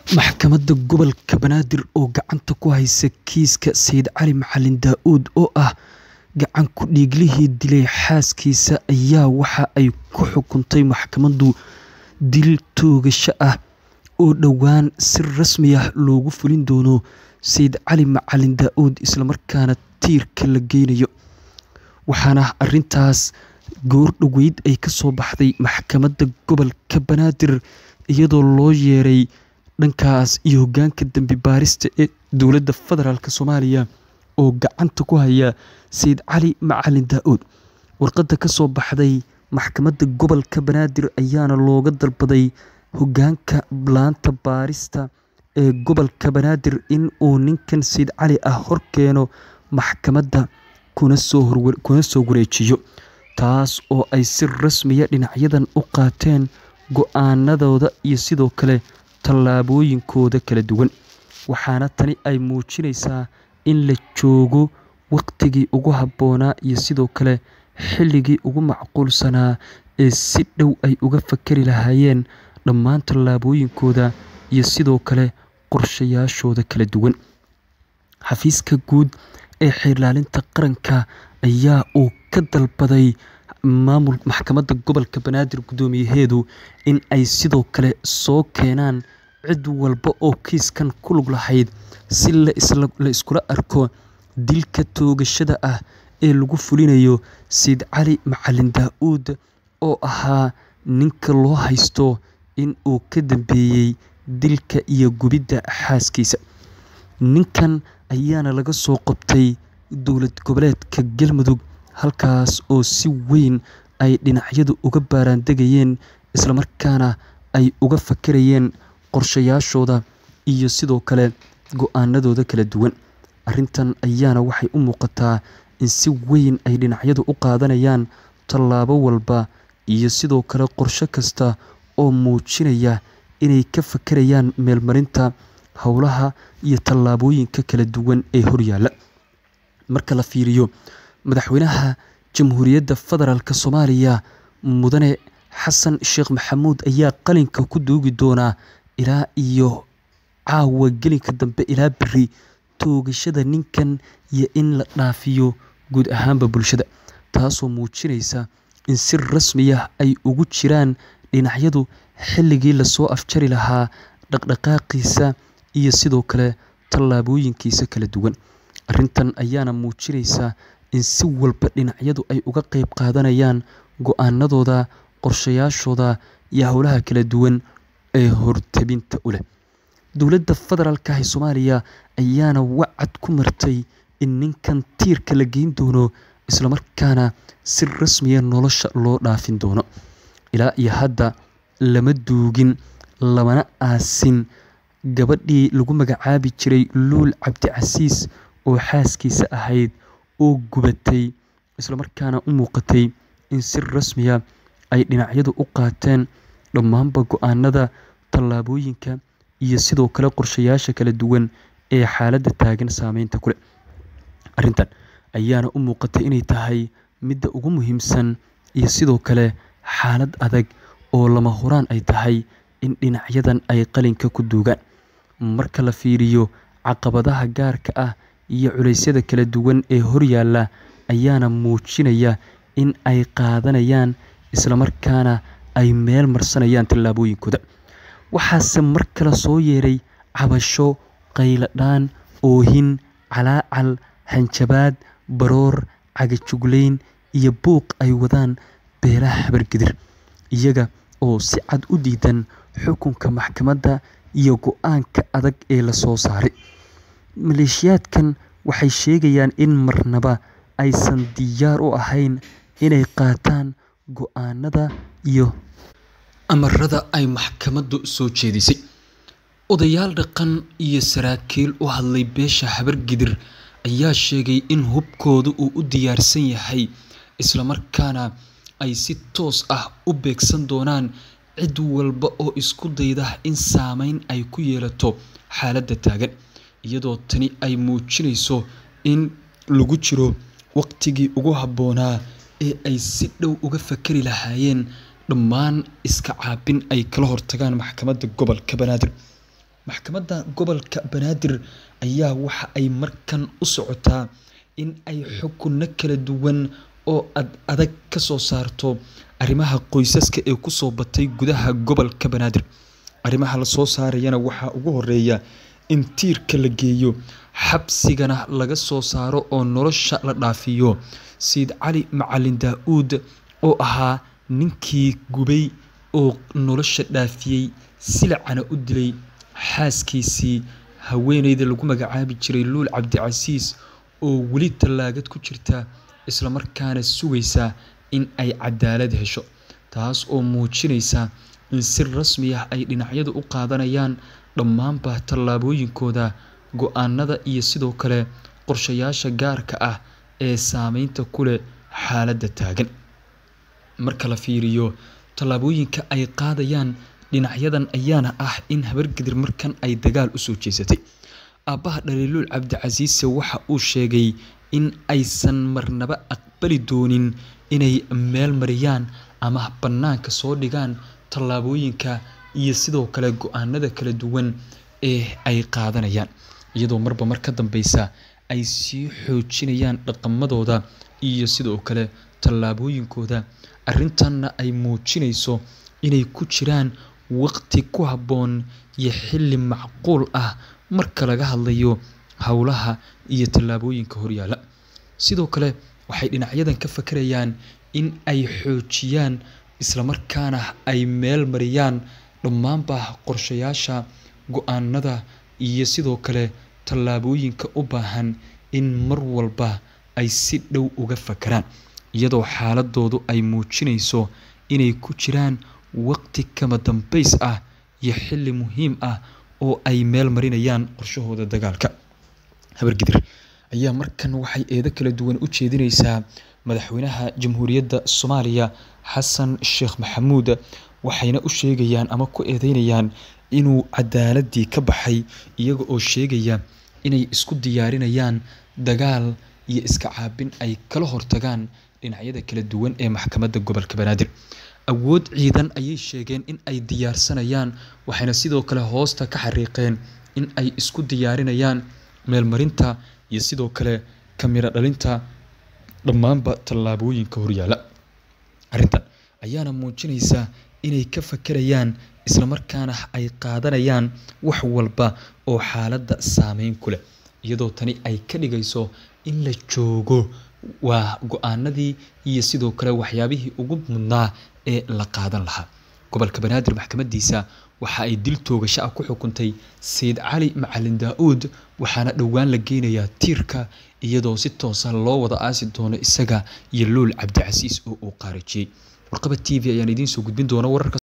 Maxkamadda Gobolka Banaadir oo gacanta ku haysa kiiska Sayid Cali Macalin Daa'uud oo ah gacan ku dhiiglihii dilay xaaskiisa ayaa waxa ay ku xukuntay maxkamaddu dil toogasho ah oo dhowaan si rasmi ah loogu fulin doono Sayid Cali Macalin Daa'uud isla markaana tiirka la geynayo. Waxaana arrintaas goor dhoweyd ay ka soo baxday Maxkamadda Gobolka Banaadir iyadoo loo yeeray dhankaas iyo hoggaanka dambi baarista ee dowladda federaalk Soomaaliya oo gacanta ku haya Sayid Cali Macalin Daa'uud. Warqadda ka soo baxday Maxkamadda Gobolka Banaadir ayaana looga dalbaday hoggaanka laanta baarista ee gobolka Banaadir in uu ninkan Sayid Cali ah horkeeno maxkamadda kuna soo wareejiyo, taas oo ay si rasmi ah dhinacyadan u qaateen go'aanadooda iyo sidoo kale tallaabooyinkooda kala duwan. Waxaana tani ay muujinaysaa in la joogo waqtigii ugu habboonaa iyo sidoo kale xilligii ugu macquulsanaa ee si dhow ay uga fakari lahaayeen dhammaan tallaabooyinkooda iyo sidoo kale qorshayaashooda kala duwan. Xafiiska Guud ee Xeer-ilaalinta Qaranka ayaa uu ka dalbaday Maxkamadda Gobolka Banaadir guddoomiyaheedu in ay sidoo kale soo keenaan cid walba oo kiiskan ku lug lahayd si la iskula arko dilka toogashada ah ee lagu fulinayo Sayid Cali Macalin Daa'uud oo ahaa ninka loo haysto in uu ka dambeeyay dilka iyo gubidda xaaskiisa. Ninkan ayaana laga soo qabtay dowlad goboleedka Galmudug halkaas oo si weyn ay dhinacyadu uga baaraandegayeen isla markaana ay uga fakarayeen qorshayaashooda iyo sidoo kale go'aanadooda kala duwan. Arrintan ayaana waxay u muuqataa in si weyn ay dhinacyadu u qaadanayaan tallaabo walba iyo sidoo kale qorshe kasta oo muujinaya inay ka fakarayaan meelmarinta howlaha iyo tallaabooyinka kala duwan ee horyaalla. Marka la fiiriyo, Madaxweynaha Jamhuuriyadda Federaalk Soomaaliya Mudane Xasan Sheekh Maxamuud ayaa qalinka ku duugi doona ilaa iyo caawa gelinka dambe ilaa berri toogashada ninkan iyo in la dhaafiyo guud ahaanba bulshada, taasoo muujinaysa in si rasmi ah ay ugu jiraan dhinacyadu xilligii lasoo afjari lahaa dhaqdhaqaaqiisa iyo sidoo kale tallaabooyinkiisa kala duwan. Arrintan ayaana muujinaysa in si walba dhinacyadu ay uga qayb qaadanayaan go'aanadooda, qorshayaashooda iyo howlaha kala duwan ee hortebinta u leh. Dowladda federaalk ee Soomaaliya ayaana wacad ku martay in ninkan tiirka la geyn doono isla markaana si rasmi ah nolosha loo dhaafin doono. Ilaa iyo hadda lama duugin lamana aasin gabadhii lagu magacaabi jiray Luul Cabdicasiis oo xaaskiisa ahayd oo gubatay isla markaana u muuqatay in si rasmi ah ay dhinacyadu u qaateen dhammaanba go'aanada, tallaabooyinka iyo sidoo kale qorshayaasha kala duwan ee xaaladda taagan saameynta ku leh. Arrintan ayaana u muuqata inay tahay midda ugu muhiimsan iyo sidoo kale xaalad adag oo lama huraan ay tahay in dhinacyadan ay qalinka ku duugaan. Marka la fiiriyo caqabadaha gaarka ah iyo culeysyada kala duwan ee horyaalla ayaana muujinaya in ay qaadanayaan isla markaana ay meel marsanayaan tallaabooyinkooda. Waxaase mar kale soo yeeray cabasho, qayladhaan, oohin, calaacal, hanjabaad, baroor, cagajuglayn iyo buuq ay wadaan beelaha habargadir, iyaga oo si cad u diidan xukunka maxkamadda iyo go'aanka adag ee la soo saaray. Maleeshiyaadkan waxay sheegayaan in marnaba aysan diyaar u ahayn inay qaataan go'aanada iyo amarada ay maxkamaddu soo jeedisay. Odayaal dhaqan iyo saraakiil u hadlay beesha habargadir ayaa sheegay in hubkoodu uu u diyaarsan yahay isla markaana ay si toos ah u beegsan doonaan cid walba oo isku dayda in saameyn ay ku yeelato xaaladda taagan, iyadoo tani ay muujinayso in lagu jiro waqtigii ugu habboonaa ee ay si dhow uga fakari lahaayeen dhammaan iska caabin ay kala hortagaan Maxkamadda Gobolka Banaadir. maxkamadda gobolka banaadir ayaa waxa ay markan u socotaa in ay xukunno kala duwan oo ad adag ka soo saarto arrimaha qoysaska ee kusoo batay gudaha gobolka banaadir arrimaha lasoo saarayana waxaa ugu horeeya in tiirka la geeyo xabsigana laga soo saaro oo nolosha la dhaafiyo sayid cali macalin daa-uud oo ahaa ninkii gubay oo nolosha dhaafiyey silacana u dilay xaaskiisii haweeneyda lagu magacaabi jiray luul cabdicasiis oo weli tallaagad ku jirta islamarkaana sugaysa in ay cadaalad hesho taas oo muujinaysa in si rasmi ah ay dhinacyadu u qaadanayaan dhammaanba tallaabooyinkooda go-aanada iyo sidoo kale qorshayaasha gaarka ah ee saameynta ku leh xaaladda taagan marka la fiiriyo tallaabooyinka ay qaadayaan dhinacyadan ayaana ah in habargedir markan ay dagaal u soo jeesatay aabbaha dhaliiluul cabdicasiise waxa uu sheegay in aysan marnaba aqbali doonin inay meel mariyaan ama bannaanka soo dhigaan tallaabooyinka iyo sidoo kale go-aanada kala duwan ee ay qaadanayaan iyadoo marba mar ka dambeysa ay sii xoojinayaan dhaqamadooda iyo sidoo kale tallaabooyinkooda arrintanna ay muujinayso inay ku jiraan waqti ku habboon iyo xilli macquul ah marka laga hadlayo howlaha iyo tallaabooyinka horyaala sidoo kale waxay dhinacyadan ka fakarayaan in ay xoojiyaan islamarkaana ay meel mariyaan dhammaanba qorshayaasha go-aanada iyo sidoo kale tallaabooyinka u baahan in mar walba ay si dhow uga fakaraan iyadoo xaaladoodu ay muujinayso inay ku jiraan waqti kama dambays ah iyo xilli muhiim ah oo ay meel marinayaan qorshahooda dagaalka habargidir ayaa markan waxay eedo kala duwan u jeedinaysaa madaxweynaha jamhuuriyadda soomaaliya xasan sheekh maxamuud waxayna u sheegayaan ama ku eedeynayaan inuu cadaaladii ka baxay iyaga oo sheegaya inay isku diyaarinayaan dagaal iyo iska caabin ay kala hortagaan dhinacyada kala duwan ee maxkamadda gobolka banaadir awood ciidan ayay sheegeen in ay diyaarsanayaan waxayna sidoo kale hoosta ka xariiqeen in ay isku diyaarinayaan meelmarinta iyo sidoo kale kamiro dhalinta dhammaanba tallaabooyinka horyaala arrintan ayaana muujinaysa inay ka fakerayaan islamarkaana ay qaadanayaan wax walba oo xaaladda saameyn ku leh iyadoo tani ay ka dhigayso in la joogo waa go-aanadii iyo sidoo kale waxyaabihii ugu mudnaa ee la qaadan lahaa gobolka banaadir maxkamadiisa waxa ay dil toogasho ah ku xukuntay sayid cali macalin daa-uud waxaana dhowaan la geynayaa tiirka iyadoo si toosa loo wada aasi doono isaga iyo luul cabdicasiis oo uu qaarajiyey warqaba t v ayaan idiin soo gudbin doona wararka